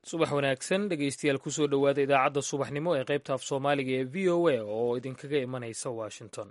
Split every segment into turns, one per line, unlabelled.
subax wanaagsan dhegeystayaal kusoo dhowaada idaacadda subaxnimo ee qaybta af soomaaliga ee v o a oo idinkaga imanaysa washington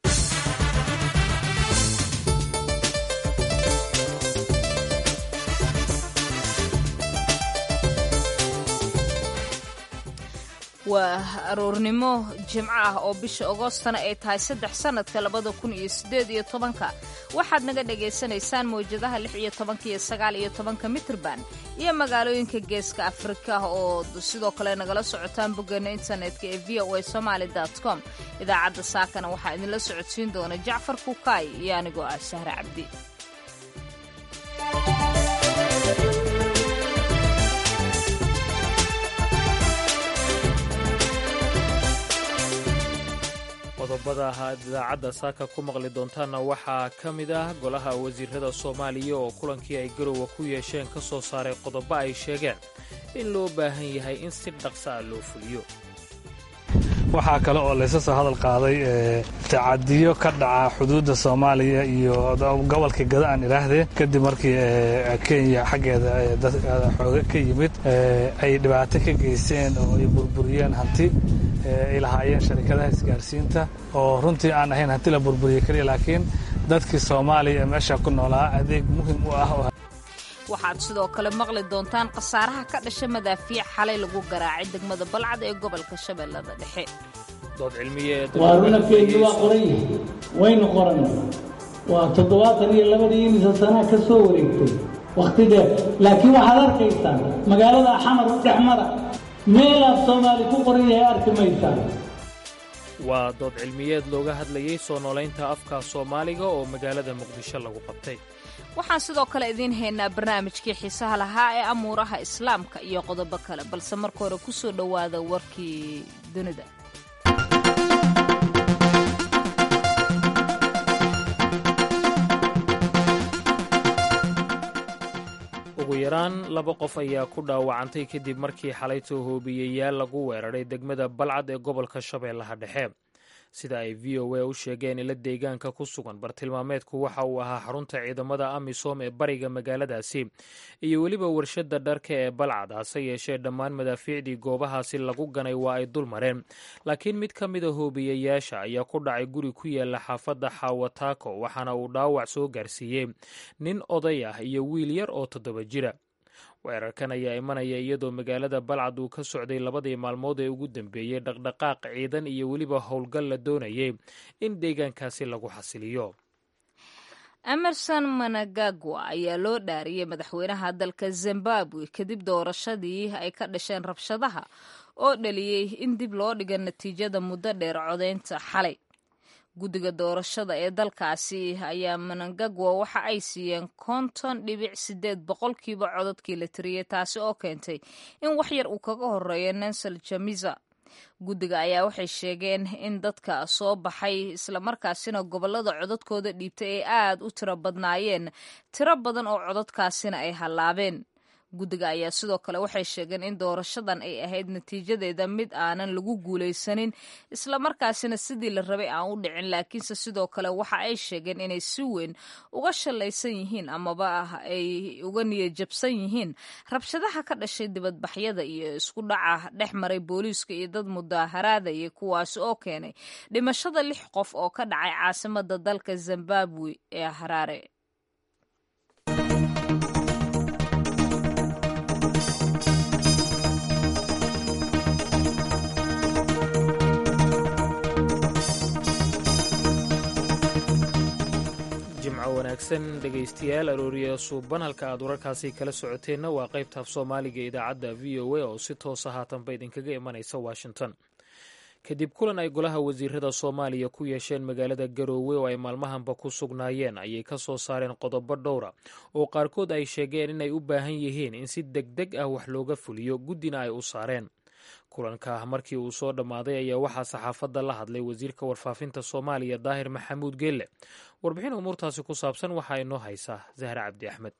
waa aroornimo jimco ah oo bisha agoostana ay tahay saddex sannadka labada kun iyo siddeed iyo tobanka waxaad naga dhagaysanaysaan mawjadaha lix iyo tobanka iyo sagaal iyo tobanka mitrban iyo magaalooyinka geeska afrika oo sidoo kale nagala socotaan boggeena internetka ee v o a somaali com idaacadda saakana waxaa idinla socodsiin doona jacfar kukaay iyo anigoo ah sahre cabdi
qodobada ahaad idaacadda saaka ku maqli doontaanna waxaa ka mid ah golaha wasiirada soomaaliya oo kulankii ay garowa ku yeesheen ka soo saaray qodobo ay sheegeen in loo baahan yahay in si dhaqsa a loo fuliyo
waxaa kale oo laysa soo hadal qaaday tacadiyo ka dhaca xuduudda soomaaliya iyo gobolka gada aan idhaahdee kadib markii kenya xaggeeda xooga ka yimid ay dhibaato ka geysteen oo ay burburiyeen hanti ay lahaayeen sharikadaha isgaarsiinta oo runtii aan ahayn hanti la burburiye keliya laakiin dadkii soomaaliya ee meesha ku noolaa adeeg muhim u ah
waxaad sidoo kale maqli doontaan khasaaraha ka dhasha madaafiic xalay lagu garaacay degmada balcad ee gobolka shabeellada dhexe
dood cilmiyeed
waa runafkeedii waa qoran yahay waynu qorannay waa toddobaatan iyo labadii imisa sanaa ka soo wareegtay wakhti dheer laakiin waxaad arkaysaan magaalada xamar dhex mara meelaad soomaali ku qoran yahay arki maysaan
waa dood cilmiyeed looga hadlayey soo noolaynta afka soomaaliga oo magaalada muqdisho lagu qabtay
waxaan sidoo kale idiin haynaa barnaamijkii xiisaha lahaa ee amuuraha islaamka iyo qodobo kale balse marka hore ku soo dhowaada warkii dunida
ugu yaraan laba qof ayaa ku dhaawacantay kadib markii xalaytoo hoobiyeyaal lagu weeraray degmada balcad ee gobolka shabeellaha dhexe sida ay v o a u sheegeen ila deegaanka ku sugan bartilmaameedku waxa uu ahaa xarunta ciidamada amisom ee bariga magaaladaasi iyo weliba warshadda dharka ee balcad hase yeeshee dhammaan madaafiicdii goobahaasi lagu ganay waa ay dul mareen laakiin mid ka mida hoobiyayaasha ayaa ku dhacay guri ku yaala xaafadda xawataako waxaana uu dhaawac soo gaarsiiyey nin oday ah iyo wiil yar oo toddoba jira weerarkan ayaa imanaya iyadoo magaalada balcad uu ka socday labadii maalmood ee ugu dambeeyey dhaqdhaqaaq ciidan iyo weliba howlgal la doonayay in deegaankaasi lagu xasiliyo
emerson managagwa ayaa loo dhaariyey madaxweynaha dalka zimbabwe kadib doorashadii ay ka dhasheen rabshadaha oo dhaliyey in dib loo dhiga natiijada muddo dheer codaynta xalay guddiga doorashada ee dalkaasi ayaa manangagwa waxa ay siiyeen konton dhibic sideed boqolkiiba codadkii la tiriyey taasi oo keentay in wax yar uu kaga horeeyo nensel jamiza guddiga ayaa waxay sheegeen in dadka soo baxay islamarkaasina gobollada codadkooda dhiibtay ay aad u tiro badnaayeen tiro badan oo codadkaasina ay hallaabeen guddiga ayaa sidoo kale waxay sheegeen in doorashadan ay ahayd natiijadeeda mid aanan lagu guulaysanin islamarkaasina sidii la rabay aan u dhicin laakiinse sidoo kale waxa ay sheegeen inay si weyn uga shalaysan yihiin amaba ah ay uga niyajabsan yihiin rabshadaha ka dhashay dibadbaxyada iyo isku dhaca dhex maray booliiska iyo dad mudaaharaadaya kuwaasi oo keenay dhimashada lix qof oo ka dhacay caasimada dalka zimbabwe ee haraare
jimco wanaagsan dhegaystayaal arooriya suuban halka aad wararkaasi kala socoteenna waa qaybta af soomaaliga idaacadda v o a oo si toosa haatanba idinkaga imanaysa washington kadib kulan ay golaha wasiirada soomaaliya ku yeesheen magaalada garoowe oo ay maalmahanba ku sugnaayeen ayay ka soo saareen qodobo dhowra oo qaarkood ay sheegeen inay u baahan yihiin in si deg deg ah wax looga fuliyo guddina ay u saareen kulanka markii uu soo dhammaaday ayaa waxaa saxaafadda la hadlay wasiirka warfaafinta soomaaliya daahir maxamuud geelle warbixin umuurtaasi ku saabsan waxaa inoo haysaa zahra cabdi axmed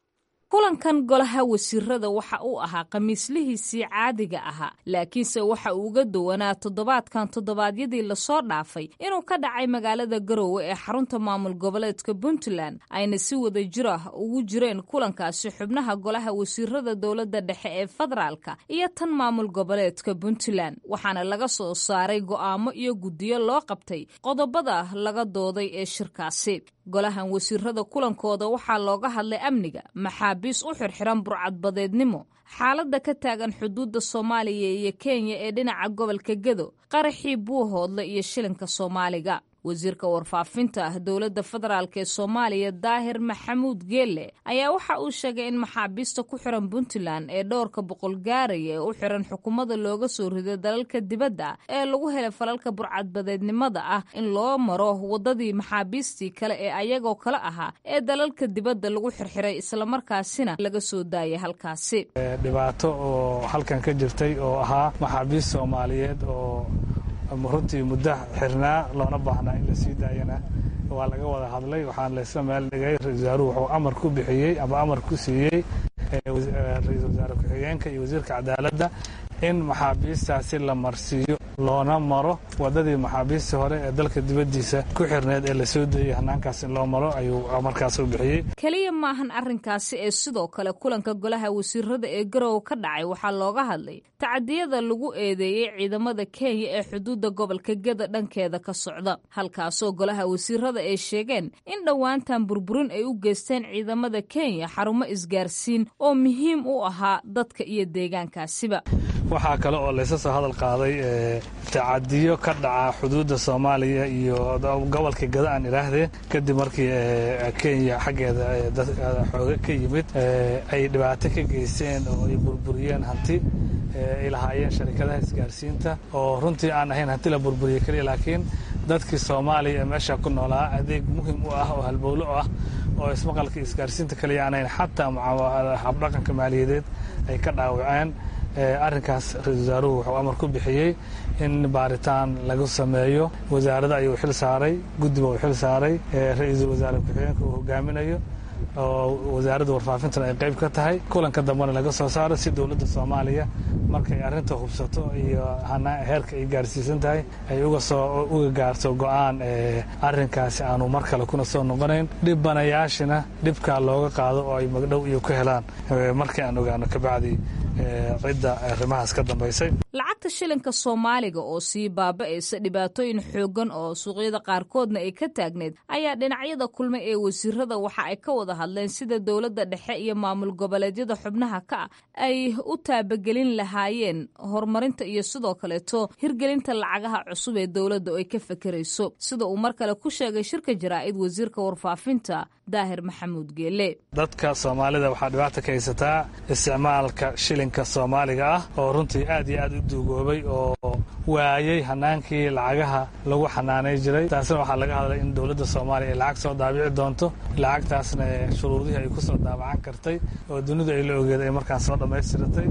kulankan golaha wasiirada waxa uu ahaa khamiislihiisii caadiga ahaa laakiinse waxa uu uga duwanaa toddobaadkan toddobaadyadii lasoo dhaafay inuu ka dhacay magaalada garowe ee xarunta maamul goboleedka puntland ayna si wada jir ah ugu jireen kulankaasi xubnaha golaha wasiirada dowladda dhexe ee federaalka iyo tan maamul goboleedka puntland waxaana laga soo saaray go'aamo iyo guddiyo loo qabtay qodobada laga dooday ee shirkaasi golahan wasiirada kulankooda waxaa looga hadlay amniga maxaabiis u xirxiran burcadbadeednimo xaaladda ka taagan xuduudda soomaaliya iyo kenya ee dhinaca gobolka gedo qaraxii buuhoodle iyo shilinka soomaaliga wasiirka warfaafinta dowladda federaalk ee soomaaliya daahir maxamuud geelle ayaa waxa uu sheegay in maxaabiista ku xiran puntland ee dhowrka boqol gaaraya ee u xiran xukuumadda looga soo riday dalalka dibadda ee lagu helay falalka burcadbadeednimada ah in loo maro waddadii maxaabiistii kale ee ayagoo kale ahaa ee dalalka dibadda lagu xirxiray islamarkaasina laga soo daayay halkaasi
dhibaato oo halkan ka jirtay oo ahaa maxaabiist soomaaliyeed oo runtii muddo xirnaa loona baahnaa in la sii daayana waa laga wada hadlay waxaan laysla meel dhigay ra-isul wasaaruhu wuxuu amar ku bixiyey ama amar ku siiyey ra-iisul wasaare ku-xigeenka iyo wasiirka cadaaladda in maxaabiistaasi la marsiiyo loona maro waddadii maxaabiistii hore ee dalka dibaddiisa ku xirneed ee la soo deeyey hanaankaas in loo maro ayuu markaas u bixiyey
keliya maahan arrinkaasi ee sidoo kale kulanka golaha wasiirada ee garowe ka dhacay waxaa looga hadlay tacadiyada lagu eedeeyey ciidamada kenya ee xuduudda gobolka geda dhankeeda ka socda halkaasoo golaha wasiirada ay sheegeen in dhowaantan burburin ay u geysteen ciidamada kenya xarumo isgaarsiin oo muhiim u ahaa dadka iyo deegaankaasiba
waxaa kale oo laysa soo hadal qaaday tacadiyo ka dhaca xuduudda soomaaliya iyo gobolka gada aan idhaahdee kadib markii kenya xaggeeda xooga ka yimid ay dhibaato ka geysteen oo ay burburiyeen hanti ay lahaayeen sharikadaha isgaarsiinta oo runtii aan ahayn hanti la burburiye keliya laakiin dadkii soomaaliya ee meesha ku noolaa adeeg muhim u ah oo halbowlo ah oo ismaqalka isgaarsiinta kaliya aan ahayn xataa habdhaqanka maaliyadeed ay ka dhaawaceen arrinkaas ra-isul wasaaruhu wuxuu amar ku bixiyey in baaritaan lagu sameeyo wasaaradda ayuu xil saaray guddiba uu xil saaray ra-iisul wasaare ku-xigeenka uu hogaaminayo oo wasaaradda warfaafintana ay qayb ka tahay kulanka dambena laga soo saaro si dowladda soomaaliya markay arrinta hubsato iyo heerka ay gaarsiisan tahay ay uga soo uga gaarto go-aan arrinkaasi aanu mar kale kuna soo noqonayn dhibanayaashina dhibkaa looga qaado oo ay magdhow iyo ku helaan markii aan ogaano kabacdi cidda arrimahaas ka dambaysay
lacagta shilinka soomaaliga oo sii baaba'aysa dhibaatooyin xooggan oo suuqyada qaarkoodna ay ka taagneed ayaa dhinacyada kulmay ee wasiirada waxa ay ka wada hadleen sida dowladda dhexe iyo maamul goboleedyada xubnaha ka ah ay u taabagelin lahaayeen horumarinta iyo sidoo kaleeto hirgelinta lacagaha cusub ee dowladda oo ay ka fekerayso sida uu mar kale ku sheegay shirka jaraa'id wasiirka warfaafinta daahir maxamuud geele
dadka soomaalida waxaa dhibaata ka haysataa isticmaalka shilinka soomaaliga ah oo runtii aad iyo aad u duugoobay oo waayey hanaankii lacagaha lagu xanaanay jiray taasina waxaa laga hadlay in dowladda soomaaliya ay lacag soo daabici doonto lacagtaasna shuruudihii ay ku soo daabacan kartay oo dunidu ay la ogeed ay markaan soo dhammaystiratay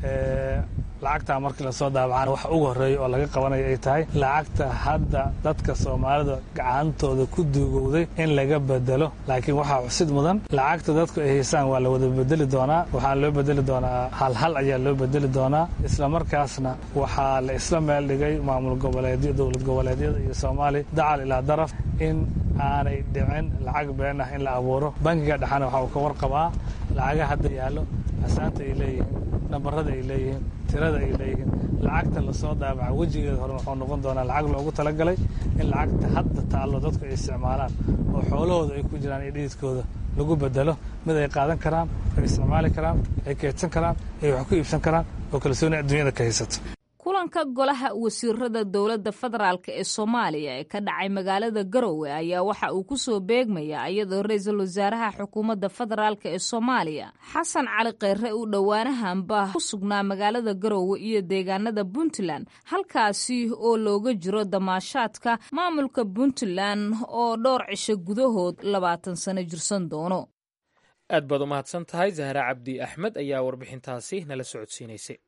lacagtaa markii lasoo daabacana waxa ugu horreeya oo laga qabanaya ay tahay lacagta hadda dadka soomaalida gacantooda ku duugowday in laga bedelo laakiin waxaa xusid mudan lacagta dadku ay haysaan waa la wada bedeli doonaa waxaa loo bedeli doonaa halhal ayaa loo bedeli doonaa isla markaasna waxaa la isla meel dhigay maamul goboleedyo dowlad goboleedyada iyo soomaaliya dacal ilaa daraf in aanay dhicin lacag been ah in la abuuro bankiga dhexana waxa uu ka warqabaa lacaga hadda yaallo asaanta ay leeyihiin nambarada ay leeyihiin tirada ay leeyihiin lacagta lasoo daabaca wejigeeda hore wuxuu noqon doonaa lacag loogu talagalay in lacagta hadda taallo dadku ay isticmaalaan oo xoolahooda ay ku jiraan iyo dhididkooda lagu bedelo mid ay qaadan karaan ay isticmaali karaan ay keedsan karaan ay wax ku iibsan karaan oo kalsooni adduunyada ka haysato
kulanka golaha wasiirada dowladda federaalk ee soomaaliya ee ka dhacay magaalada garowe ayaa waxa uu ku soo beegmayaa iyadoo ra-iisul wasaaraha xukuumadda federaalk ee soomaaliya xasan cali kheyre uu dhowaanahanba ku sugnaa magaalada garowe iyo deegaanada puntland halkaasi oo looga jiro damaashaadka maamulka puntland oo dhowr cisho gudahood labaatan sano jirsan doono
aad baad u mahadsan tahay zahra cabdi axmed ayaa warbixintaasi nala socodsiinaysay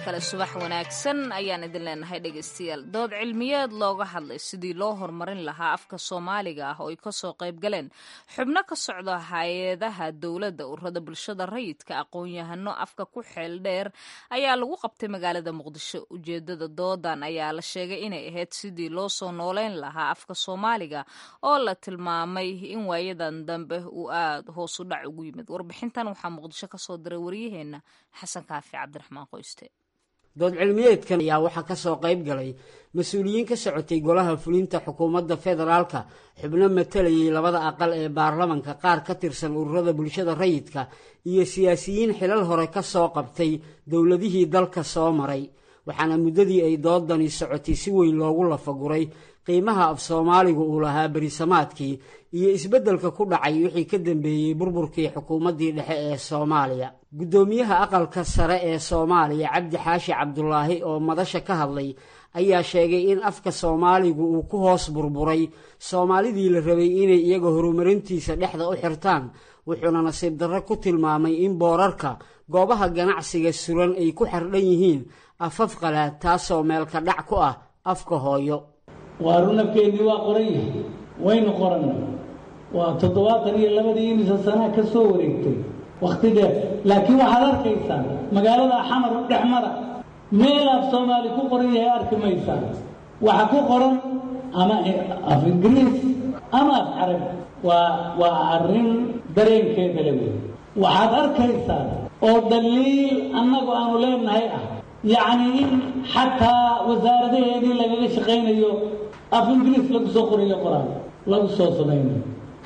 kale subax wanaagsan ayaan idin leenahay dhegaystayaal dood cilmiyeed looga hadlay sidii loo horumarin lahaa afka soomaaliga ah oo ay kasoo qayb galeen xubno ka socda hay-adaha dowladda ururada bulshada rayidka aqoon-yahano afka ku xeel dheer ayaa lagu qabtay magaalada muqdisho ujeedada doodan ayaa la sheegay inay ahayd sidii loo soo nooleyn lahaa afka soomaaliga oo la tilmaamay in waayadan dambe uu aada hoos u dhac ugu yimid warbixintan waxaa muqdisho kasoo diray waryaheena xasan kaafi cabdiraxmaan qoyste
dood cilmiyeedkan ayaa waxaa ka soo qayb galay mas-uuliyiin ka socotay golaha fulinta xukuumadda federaalka xubno matalayay labada aqal ee baarlamanka qaar ka tirsan ururada bulshada rayidka iyo siyaasiyiin xilal hore ka soo qabtay dowladihii dalka soo maray waxaana muddadii ay doodani socotay si weyn loogu lafaguray qiimaha af soomaaligu uu lahaa berisamaadkii iyo isbeddelka ku dhacay wixii ka dambeeyey burburkii xukuumaddii dhexe ee soomaaliya guddoomiyaha aqalka sare ee soomaaliya cabdi xaashi cabdulaahi oo madasha ka hadlay ayaa sheegay in afka soomaaligu uu ku hoos burburay soomaalidii la rabay inay iyaga horumarintiisa dhexda u xirtaan wuxuuna nasiib darro ku tilmaamay in boorarka goobaha ganacsiga suran ay ku xardhan yihiin afaf qalaad taasoo meelka dhac ku ah afka hooyo
waa runafkeennii waa qoran yahay waynu qorannay waa toddobaatan iyo labadii imisa sanaa ka soo wareegtay wakhti dheer laakiin waxaad arkaysaan magaalada xamar dhex mara meel af soomaali ku qoran yahay arki maysaan waxa ku qoran ama af ingiriis ama af carabi waa waa arrin dareenkeeda le wey waxaad arkaysaan oo daliil annagu aanu leenahay ah yacni in xataa wasaaradaheedii lagaga shaqaynayo af ingiriis lagu soo qorayo qoraan lagu soo samaynayo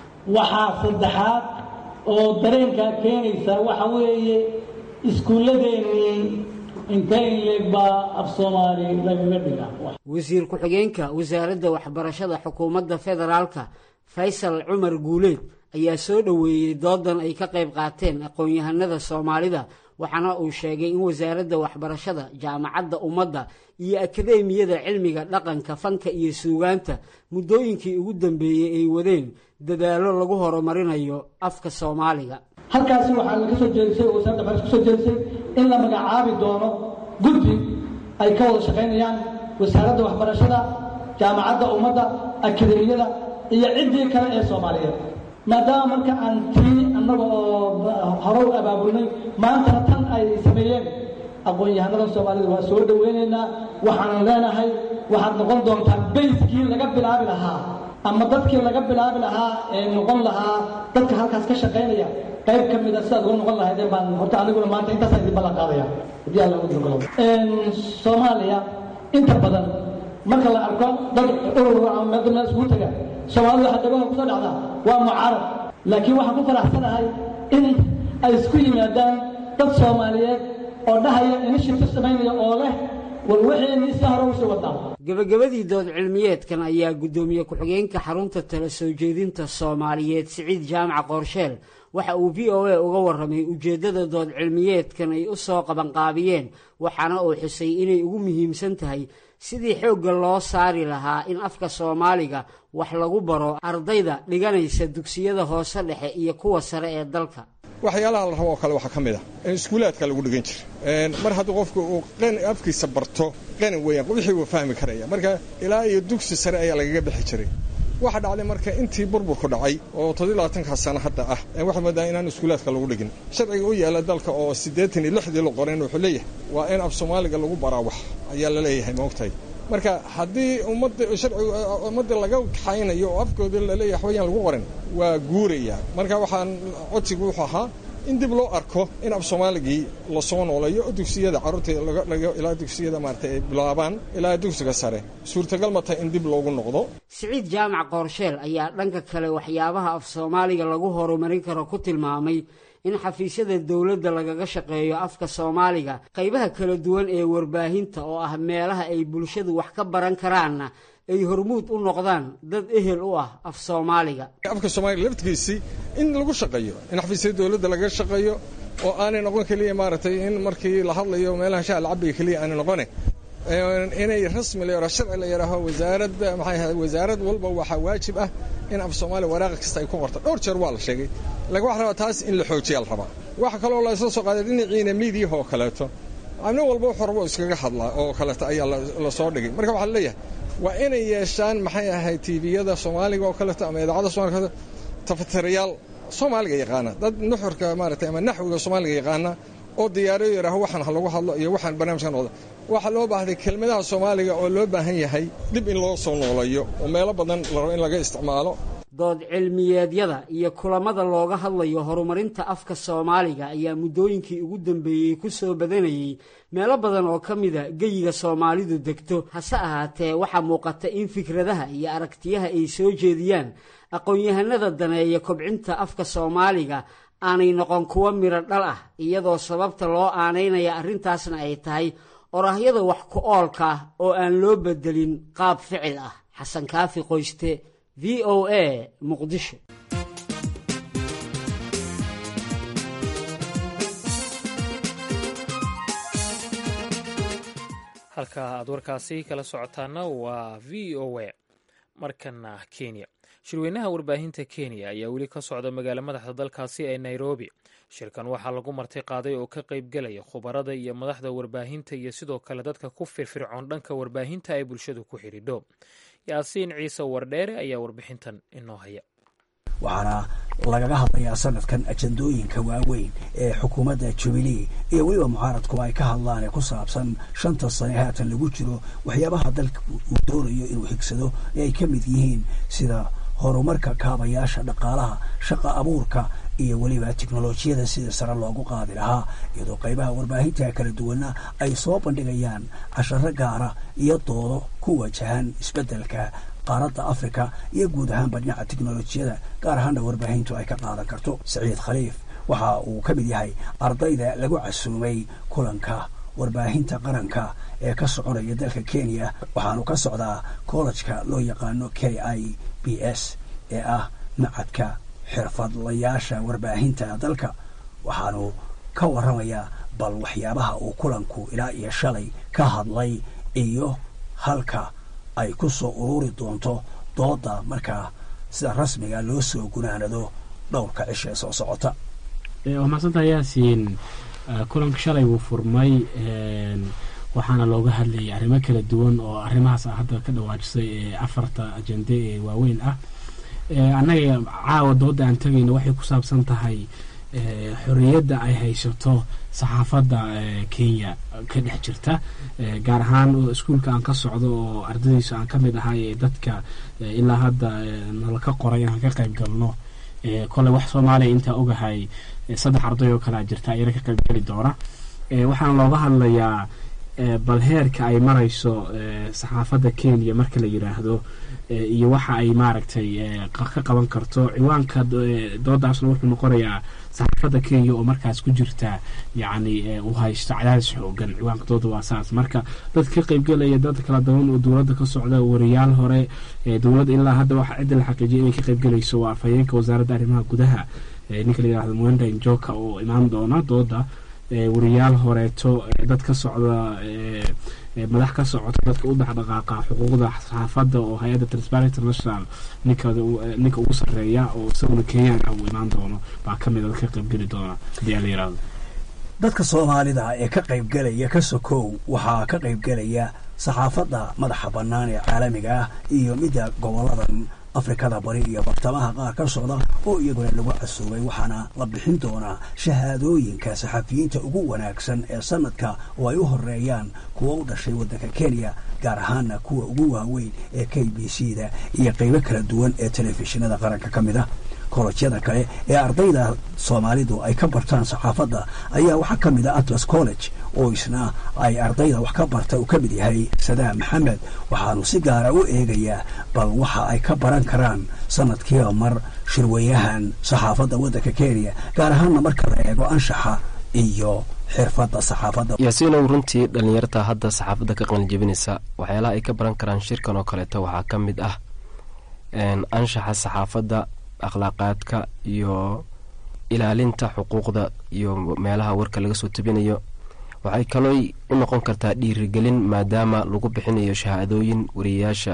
waxaa saddexaad oo dareenkaa keenaysa waxa weeye iskuulladeennii intee in leeg baa af soomaali lagaga dhigaa
wasiir ku-xigeenka wasaaradda waxbarashada xukuumadda federaalka faysal cumar guuleed ayaa soo dhoweeyey doodan ay ka qayb qaateen aqoon-yahanada soomaalida waxaana uu sheegay in wasaaradda waxbarashada jaamacadda ummadda iyo akadeemiyada cilmiga dhaqanka fanka iyo suugaanta muddooyinkii ugu dambeeyey ay wadeen dadaallo lagu horumarinayo afka soomaaliga
halkaasi waxaa laga soo jeedisay oo wasaaradda waxbarasha kusoo jeedisay in la magacaabi doono guddi ay ka wada shaqaynayaan wasaaradda waxbarashada jaamacadda ummadda akadeemiyada iyo ciddii kale ee soomaaliyeed maadaama marka aan tii annaga oo hore u abaabulnay maantana tan ay sameeyeen aqoon-yahanada soomaalida waa soo dhoweynaynaa waxaanan leenahay waxaad noqon doontaan bayskii laga bilaabi lahaa ama dadkii laga bilaabi lahaa ee noqon lahaa dadka halkaas ka shaqaynaya qayb ka mida sidaad uga noqon lahaydeen baan horta aniguna maanta intaasaan idin ballan qaadaya haddii alla ugu dogolo soomaaliya inta badan marka la arko dad urur ama meel meel isugu taga soomaalida waxaa dagaha kusoo dhacdaa waa mucaarad laakiin waxaan ku faraxsanahay in ay isku yimaadaan dad soomaaliyeed oo dhahaya initiative samaynaya oo leh war wixii si hore usii wadaa
gebagabadii dood cilmiyeedkan ayaa guddoomiye ku-xigeenka xarunta tala soo jeedinta soomaaliyeed siciid jaamac qoorsheel waxa uu v o a uga warramay ujeeddada dood cilmiyeedkan ay u soo qabanqaabiyeen waxaana uu xusay inay ugu muhiimsan tahay sidii xoogga loo saari lahaa in afka soomaaliga wax lagu baro ardayda dhiganaysa dugsiyada hoose dhexe iyo kuwa sare ee dalka
waxyaalaha la rabo oo kale waxaa ka mid ah in iskuulaadka lagu dhigan jira mar haddii qofku uu afkiisa barto qanin weeyaan wixii wuu fahmi karaya marka ilaa iyo dugsi sare ayaa lagaga bixi jiray waxaa dhacday marka intii burburku dhacay oo todobylabaatanka sano hadda ah waxaa moodaa inaan iskuulaadka lagu dhigin sharciga u yaalla dalka oo siddeetan iyo lixdii la qorayn wuxuu leeyahay waa in af soomaaliga lagu baraa wax ayaa la leeyahay maogtahay marka haddii ummadda sharcigu ummadda laga kaxaynayo oo afkooda laleeyahay waxbayaan lagu qorin waa guuraya marka waxaan codsigu wuxuu ahaa in dib loo arko in af soomaaligii lasoo nooleeyo oo dugsiyada carruurta ilaa dugsiyada maarata ay bilaabaan ilaa dugsiga sare suurtagal ma tahay in dib loogu noqdo
siciid jaamac qoorsheel ayaa dhanka kale waxyaabaha af soomaaliga lagu horumarin karo ku tilmaamay in xafiisyada dowladda lagaga shaqeeyo afka soomaaliga qaybaha kala duwan ee warbaahinta oo ah meelaha ay bulshadu wax ka baran karaanna ay hormuud u noqdaan dad ehel u ah af soomaaliga
afka soomaaliga laftigiisii in lagu shaqeeyo in xafiisyada dowladda lagaga shaqeeyo oo aanay noqon keliya maaragtay in markii la hadlayo meelaha shaha lacabiga keliya aanay noqone inay rasmi la yaro sharci la yidhaaho wasaaradda maxay ahayd wasaarad walba waxaa waajib ah in af soomaaliya waraaqa kasta ay ku qorto dhowr jeer waa la sheegay laakiin waxa rabaa taas in la xoojiyaa la rabaa waxa kaloo la isla soo qaaday dhinaciina miidiyaha oo kaleeto nin walba wuxuu rabo iskaga hadlaa oo kaleeto ayaa la soo dhigay marka waxaa leeyahay waa inay yeeshaan maxay ahayd tviyada soomaaliga oo kaleeto ama idaacadda somalia tafatirayaal soomaaliga yaqaana dad nuxurka maaragtay ama naxwiga soomaaliga yaqaana oo diyaariyo yidhaaho waxaan ha lagu hadlo iyo waxaan barnaamijka noqda waxaa loo baahday kelmadaha soomaaliga oo loo baahan yahay dib in loo soo noolayo oo meelo badan la rabo in laga isticmaalo
dood cilmiyeedyada iyo kulamada looga hadlayo horumarinta afka soomaaliga ayaa muddooyinkii ugu dambeeyey ku soo badanayey meelo badan oo ka mida geyiga soomaalidu degto hase ahaatee waxaa muuqata in fikradaha iyo aragtiyaha ay soo jeediyaan aqoon-yahanada daneeya kobcinta afka soomaaliga aanay noqon kuwo midho dhal ah iyadoo sababta loo aanaynaya arrintaasna ay tahay oraahyada wax ku oolka ah oo aan loo bedelin qaab ficil ah xasan kaafi qoyste v o a muqdisho
halka aad warkaasi kala socotaana waa v o a markana kenya shirweynaha warbaahinta kenya ayaa weli ka socda magaalo madaxda dalkaasi ee nairobi shirkan waxaa lagu marti qaaday oo ka qaybgelaya khubarada iyo madaxda warbaahinta iyo sidoo kale dadka ku firfircoon dhanka warbaahinta ay bulshadu ku xidhiidho yaasiin ciise wardheere ayaa warbixintan inoo haya
waxaana lagaga hadlayaa sanadkan ajandooyinka waaweyn ee xukuumadda jubilee iyo weliba mucaaradku ay ka hadlaan ee ku saabsan shanta sane haatan lagu jiro waxyaabaha dalka uu doonayo inuu higsado ee ay ka mid yihiin sida horumarka kaabayaasha dhaqaalaha shaqa abuurka iyo weliba teknolojiyada sida sare loogu qaadi lahaa iyadoo qaybaha warbaahinta kala duwana ay soo bandhigayaan casharo gaara iyo doodo ku wajahan isbeddelka qaaradda afrika iyo guud ahaanba dhinaca teknolojiyada gaar ahaana warbaahintu ay ka qaadan karto saciid khaliif waxa uu ka mid yahay ardayda lagu casuumay kulanka warbaahinta qaranka ee ka soconaya dalka kenya waxaanu ka socdaa kollejka loo yaqaano k i b s ee ah macadka xirfadlayaasha warbaahinta dalka waxaanu ka warramayaa bal waxyaabaha uu kulanku ilaa iyo shalay ka hadlay iyo halka ay ku soo ururi doonto dooda markaa sida rasmiga loo soo gunaanado dhowrka cisha ee soo socota
waa mahadsantaha yaasiin kulanka shalay wuu furmay waxaana looga hadlayay arrimo kala duwan oo arrimahaas a hadda ka dhawaajisay ee afarta ajende ee waaweyn ah annaga caawa dooda aan tegayna waxay ku saabsan tahay xorriyadda ay haysato saxaafadda kenya ka dhex jirta gaar ahaan iskuulka aan ka socdo oo ardaydiisa aan ka mid ahay ee dadka ilaa hadda nala ka qoray inaan ka qayb galno koley wax soomaaliya intaa ogahay saddex arday oo kalea jirta ayana ka qayb geli doona waxaana looga hadlayaa bal heerka ay marayso saxaafadda kenya marka la yiraahdo iyo waxa ay maaragtay ka qaban karto ciwaanka doodaasna wuxuu noqonayaa saxaafadda kenya oo markaas ku jirta yacni uu haysto cadaadis xoogan ciwaanka dooda waa saas marka dad ka qaybgelaya dad kala daban oo dowladda ka socda wariyaal hore dowladda ilaa hadda waxa cidda la xaqiijiyay inay ka qaybgelayso waa afhayeenka wasaaradda arrimaha gudaha ninka la yirahdo mwenda njoka oo imaan doona dooda wariyaal horeeto dad ka socda madax ka socota dadka u dhexdhaqaaqa xuquuqda saxaafadda oo hay-adda transparent international ninka ninka ugu sarreeya oo isaguna kenyaan ah uu imaan doono baa ka mid a dadka qaybgeli doona haddii aan la yirahdo
dadka soomaalida ee ka qaybgelaya ka sokow waxaa ka qaybgelaya saxaafadda madaxa bannaan ee caalamiga ah iyo midda goboladan afrikada bari iyo bartamaha qaar ka socda oo iyaguna lagu casuubay waxaana la bixin doonaa shahaadooyinka saxafiyiinta ugu wanaagsan ee sanadka oo ay u horeeyaan kuwa u dhashay waddanka kenya gaar ahaana kuwa ugu waaweyn ee k b c da iyo qaybo kala duwan ee telefishinada qaranka ka mid ah kolledyada kale ee ardayda soomaalidu ay ka bartaan saxaafadda ayaa waxaa ka mid ah atlas college oo isna ay ardayda wax ka barta uu ka mid yahay sadaam maxamed waxaanu si gaara u eegayaa bal waxa ay ka baran karaan sanadkiiba mar shirweyahan saxaafadda waddanka kenya gaar ahaanna marka la eego anshaxa iyo xirfadda saxaafadda
yaasiinow runtii dhallinyarta hadda saxaafadda ka qalinjebinaysa waxyaalaha ay ka baran karaan shirkan oo kaleeto waxaa ka mid ah anshaxa saxaafadda akhlaaqaadka iyo ilaalinta xuquuqda iyo meelaha warka laga soo tabinayo waxay kalooy u noqon kartaa dhiirigelin maadaama lagu bixinayo shahaadooyin wariyayaasha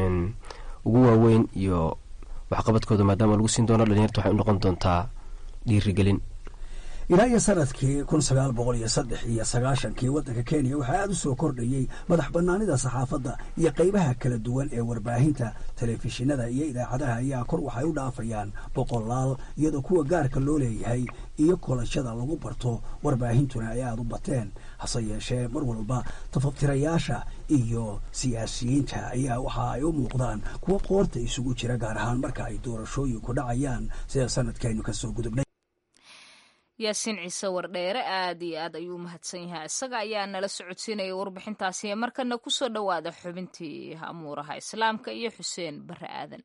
ugu waaweyn iyo waxqabadkooda maadaama lagu siin doono dhalinyarta waxay u noqon doontaa dhiirigelin
ilaa iyo sanadkii kun sagaal boqol iyo saddex iyo sagaashankii waddanka kenya waxaa aada u soo kordhayey madax bannaanida saxaafadda iyo qaybaha kala duwan ee warbaahinta telefishinada iyo idaacadaha ayaa kor waxay u dhaafayaan boqolaal iyadoo kuwa gaarka loo leeyahay iyo kolashada lagu barto warbaahintuna ay aada u bateen hase yeeshee mar walba tafatirayaasha iyo siyaasiyiinta ayaa waxa ay u muuqdaan kuwa qoorta isugu jira gaar ahaan marka ay doorashooyinku dhacayaan sida sanadkaynu kasoo gudubnay
yaasiin ciise wardheere aad iyo aad ayuu u mahadsan yahay isaga ayaa nala socodsiinaya warbixintaasi markana kusoo dhowaada xubintii amuuraha islaamka iyo xuseen bare aadan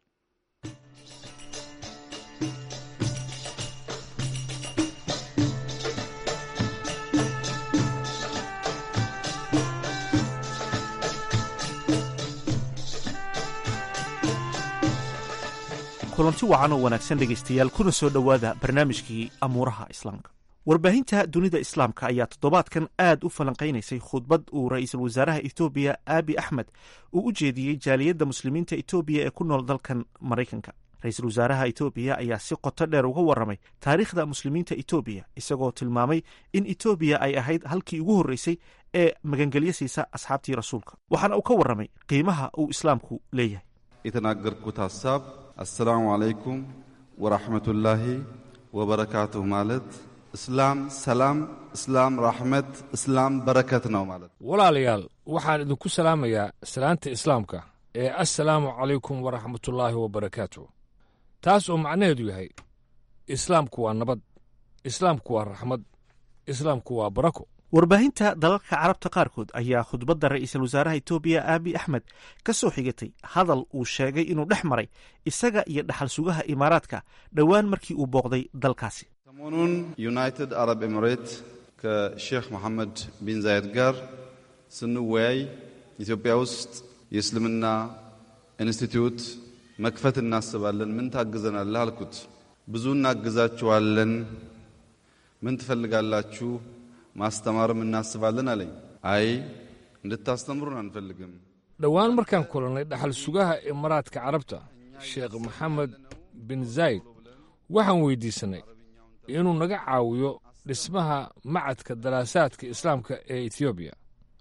kulanti wacan oo wanaagsan dhegaystayaal kuna soo dhowaada barnaamijkii amuuraha islaamka warbaahinta dunida islaamka ayaa toddobaadkan aad u falanqaynaysay khudbad uu ra'iisul wasaaraha etoobiya aabi axmed uu u jeediyey jaaliyadda muslimiinta etoobiya ee ku nool dalkan maraykanka ra-iisul wasaaraha etoobiya ayaa si qoto dheer uga warramay taariikhda muslimiinta etoobiya isagoo tilmaamay in etoobiya ay ahayd halkii ugu horreysay ee magangelyo siisa asxaabtii rasuulka waxaana uu ka warramay qiimaha uu islaamku leeyahay
የተናገርኩት ሀሳብ አሰላሙ አለይኩም ወራህመቱላሂ ወበረካቱሁ ማለት እስላም ሰላም፣ እስላም ራሕመት፣ እስላም በረከት ነው ማለት
walaalayaal waxaan idinku salaamayaa salaanta islaamka ee assalaamu calaykum waraxmatullaahi wabarakaatu taas oo macnaheedu yahay islaamku waa nabad islaamku waa raxmad islaamku waa barako
warbaahinta dalalka carabta qaarkood ayaa khudbadda ra'iisul wasaaraha etoobiya aabi axmed ka soo xigatay hadal uu sheegay inuu dhex maray isaga iyo dhaxal sugaha imaaraadka dhowaan markii uu booqday dalkaasi
ሰሞኑን ዩናይትድ አረብ ኤሚሬት ከሼክ መሐመድ ቢን ዛይድ ጋር ስንወያይ ኢትዮጵያ ውስጥ የእስልምና ኢንስቲትዩት መክፈት እናስባለን። ምን ታግዘናለህ አልኩት። ብዙ እናግዛችኋለን። ምን ትፈልጋላችሁ? ማስተማርም እናስባለን አለኝ። አይ እንድታስተምሩን አንፈልግም።
dhowaan markaan kulannay dhaxal sugaha imaaraadka carabta sheekh maxamed bin zayd waxaan weyddiisannay inuu naga caawiyo dhismaha macadka daraasaadka islaamka ee etoobiya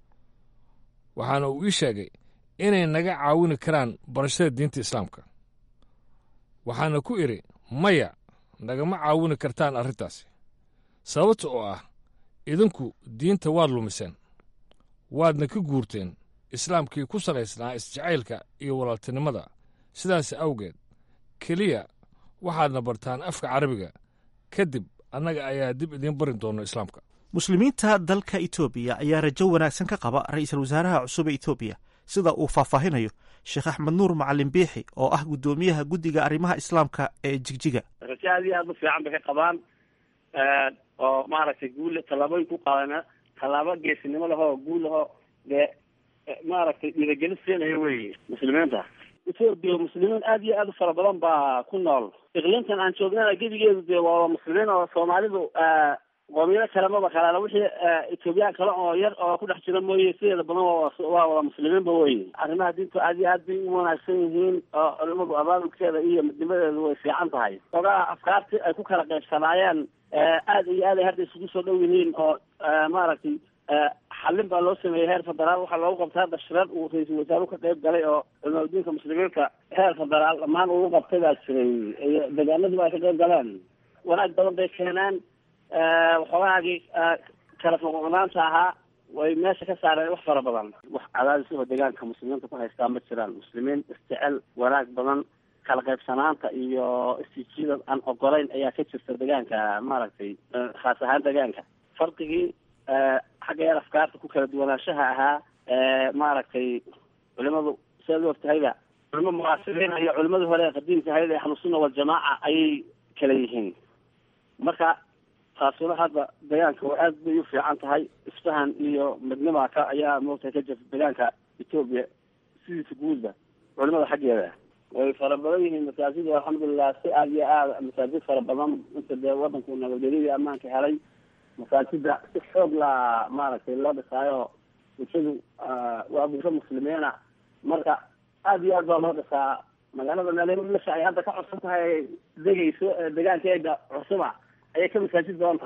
waxaana uu ii sheegay inay naga caawini karaan barashada diinta islaamka waxaana ku idhi maya nagama caawini kartaan arrintaasi sababta oo ah idinku diinta waad lumiseen waadna ka guurteen islaamkii ku salaysnaa isjacaylka iyo walaaltinimada sidaas awgeed keliya waxaadna bartaan afka carabiga kadib annaga ayaa dib idiin barin doona islaamka
muslimiinta dalka etoobiya ayaa rajo wanaagsan ka qaba ra'iisul wasaaraha cusub ee etoobiya sida uu faahfaahinayo sheekh axmed nuur macalin biixi oo ah guddoomiyaha guddiga arrimaha islaamka ee jigjiga
rajo aad iyo aad u fiican bay ka qabaan oo maaragtay guul tallaabooyin ku qaadana tallaabo geesinimo lahoo guul lahoo dee maaragtay dhiiragelin siinaya wey muslimiinta etoobiya muslimiin aad iyo aad u fara badan baa ku nool iqliimtan aan joognana gebigeedu dee waa muslimiin oo soomaalidu qoomiyado kale maba kalaala wixii etoobiyaan kale oo yar oo ku dhex jira mooye sideeda badan waa wada muslimiinba wey arrimaha diintu aad iyo aad bay u wanaagsan yihiin oo culimadu abaabulkeeda iyo midnimadeedu way fiican tahay ogaa afkaartii ay ku kala qaybsanaayeen aad iyo aad ay hadda isugu soo dhow yihiin oo maaragtay xallin baa loo sameeyey heer federaal waxaa loogu qabtay hadda shirar uu ra-iisul wasaaruhu ka qayb galay oo culimadiinka muslimiinka heer federaal dhammaan ugu qabtay baa jiray iyo deegaanadiba ay ka qayb galeen wanaag badan bay keeneen waxoogaagii kala foqoqnaanta ahaa way meesha ka saareen wax fara badan wax cadaadisahoo deegaanka muslimiinta ku haystaa ma jiraan muslimiin isjecel wanaag badan kala qaybsanaanta iyo istijida aan ogolayn ayaa ka jirta deegaanka maaragtay khaas ahaan deegaanka farqigii xagga yar afkaarta ku kala duwanaanshaha ahaa maaragtay culimadu sidaad u ogtahayba culimo mucaasiriin iyo culimadii hore ee qadiimka ahayd ee ahlusunna waljamaaca ayay kala yihiin marka taasuna hadda deegaanka waa aad bay u fiican tahay isfahan iyo midnima ka ayaa moogtahay ka jirta deegaanka etoobiya sidiisa guudba culimada xaggeeda way fara badan yihiin masaajid alxamdulilah si aad iyo aad masaajid fara badan inta dee wadanku nabadgelyadii ammaanka helay masaajida si xoog la maaragtay loo dhisaayo bulshadu waa bulsho muslimiina marka aad iyo aad baa loo dhisaa magaalada meellasha ay hadda ka cusub tahay degayso deegaankeega cusuba ayay ka masaajid badan tahay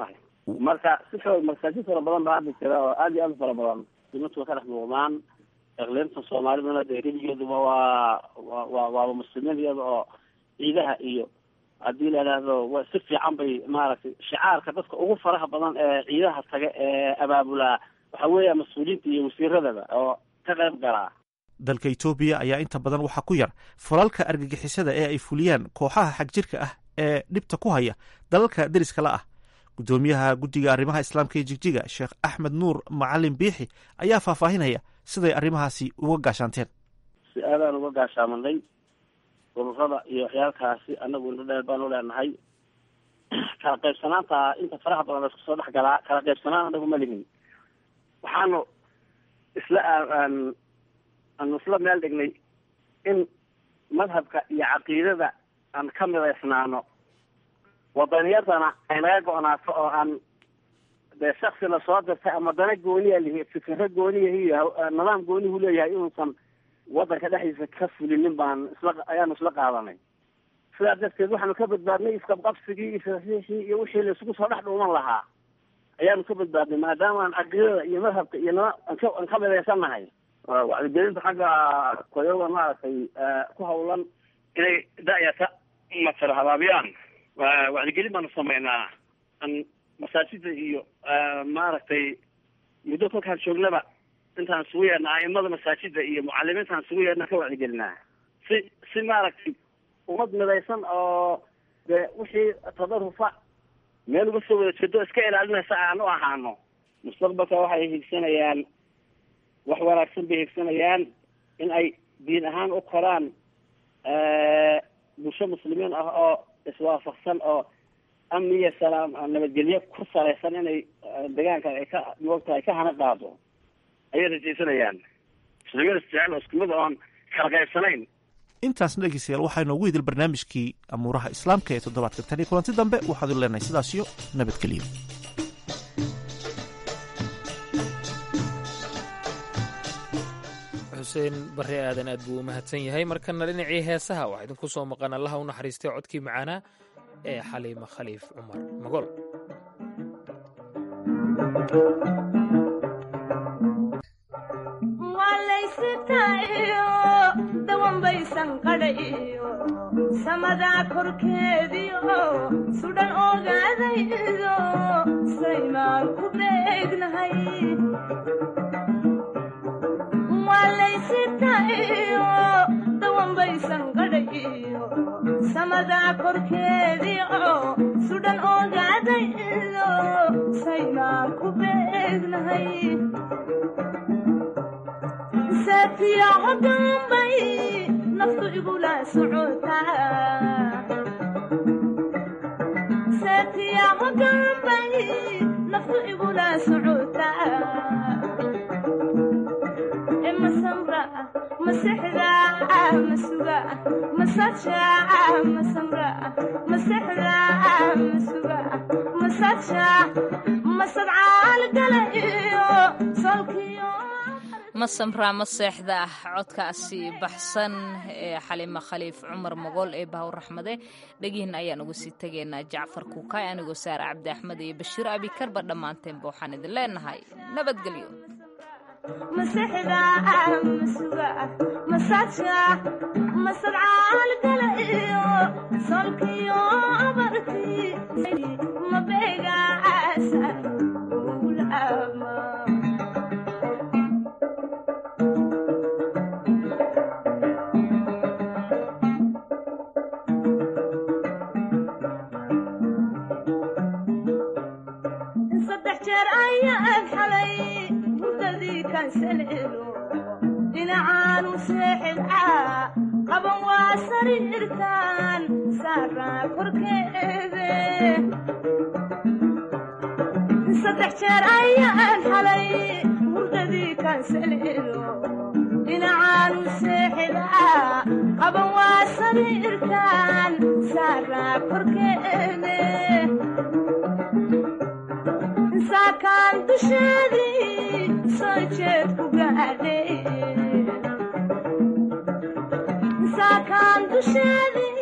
marka si xoog masaajid fara badan baa hadda jira oo aad iyo aad u fara badan dimantu way ka dhex muuqdaan eqliinta soomaaliduna dee gebigeeduba waa wa wa waaba muslimiin iyada oo ciidaha iyo haddii la idhaahdo wa si fiican bay maaragtay shicaarka dadka ugu faraha badan ee ciidaha taga ee abaabulaa waxa weeya mas-uuliyiinta iyo wasiiradaba oo ka qayb galaa
dalka etoobiya ayaa inta badan waxaa ku yar falalka argagixisada ee ay fuliyaan kooxaha xagjirka ah ee dhibta ku haya dalalka deriska la ah guddoomiyaha guddiga arrimaha islaamka ee jigjiga sheekh axmed nuur macalin biixi ayaa faahfaahinaya siday arrimahaasi uga gaashaanteen
si aadaan uga gaashaamanay ururada iyo waxyaalkaasi anagu indho dheer baanu leenahay kala qaybsanaanta inta faraha badan la isku soo dhex galaa kala qaybsanaan anagu ma lihin waxaanu isla aanu isla meel dhignay in madhabka iyo caqiidada aan ka midaysnaano wadaniyadana ay naga go-naato oo aan dee shaksi lasoo dirtay ama dana gooniya lihi fikiro gooniyahiyo nidaam goonihu leeyahay inuusan wadanka dhexdiisa ka fulinin baan isla ayaanu isla qaadanay sidaa darteed waxaanu ka badbaadnay isqabqabsigii iyo fasiixii iyo wixii la isugu soo dhex dhuuman lahaa ayaanu ka badbaadnay maadaama aan caqiidada iyo madhabka iyo nidaam aan ka aan ka midaysannahay wacdigelinta xagga koyoga maaragtay ku hawlan inay da-yata matala habaabiyaan wacdigelin baanu sameynaa an masaajida iyo maaragtay muddo kolkaan joognaba intaan isugu yeedna aimada masaajida iyo mucalimiintaan isugu yeedna ka wacdigelinaa si si maaragtay ummad midaysan oo dee wixii tadarufa meel uga soo wada jeedo iska ilaalinaysa aan u ahaano mustaqbalka waxay higsanayaan wax wanaagsan bay higsanayaan in ay diin ahaan u koraan bulsho muslimiin ah oo iswaafaqsan oo amni iyo salaam nabadgelyo ku salaysan inay deegaanka ay ka moogta ay ka hana qaado ayay rajaysanayaan muslimiin isjecel oo isku mid oon kala qaybsanayn
intaasna dhegeystayaal waxaa inoogu idil barnaamijkii amuuraha islaamka ee toddobaadka tan iyo kulanti dambe waxaad u leenahay sidaas iyo nabadgelyo
xuseen barre aadan aad buu u mahadsan yahay markana dhinacii heesaha waxaa idinku soo maqan allaha u naxariistay codkii macaanaa ee xaliima khaliif cumar magol
dawanbaysan qadhayo samadaa korkeediio sudhan ogaadaydo saymaan ku beegnahay walaysitayo dawanbaysan qadhayo samadaa korkeediio sudhan ogaadaydo saymaan ku beegnahay saatiya hodambay naftu igula socotasaatiya hodambay naftu igula socotaa e masamra masexda masuga masaja masamra masexda masuga masaja masadcaal gala iyo solkiyo
masamraa ma seexda ah codkaasi baxsan ee xalima khaliif cumar mogool ee bahaw raxmade dhegihin ayaan uga sii tegaynaa jacfar kuukay anigoo saare cabdi axmed iyo bashiir abikarba dhammaanteenba waxaan idin leenahay nabadgelyo
masexda masuga masaja masadcaal gala iyo solkiyo abarti mabeegaasan ulama saddex jeer ayaan xalay hurdadii kansalelo dhinacaanu seexidcaa qaban waa sariirtaan saaraa korkeede saddex jeer ayaan xalay hurdadii kansalelo dhinacaanu seexidcaa qaban waa sariirtaan saaraa korkeede saakaan dusheedii soo jeed ku gaadhay saakaan dusheedii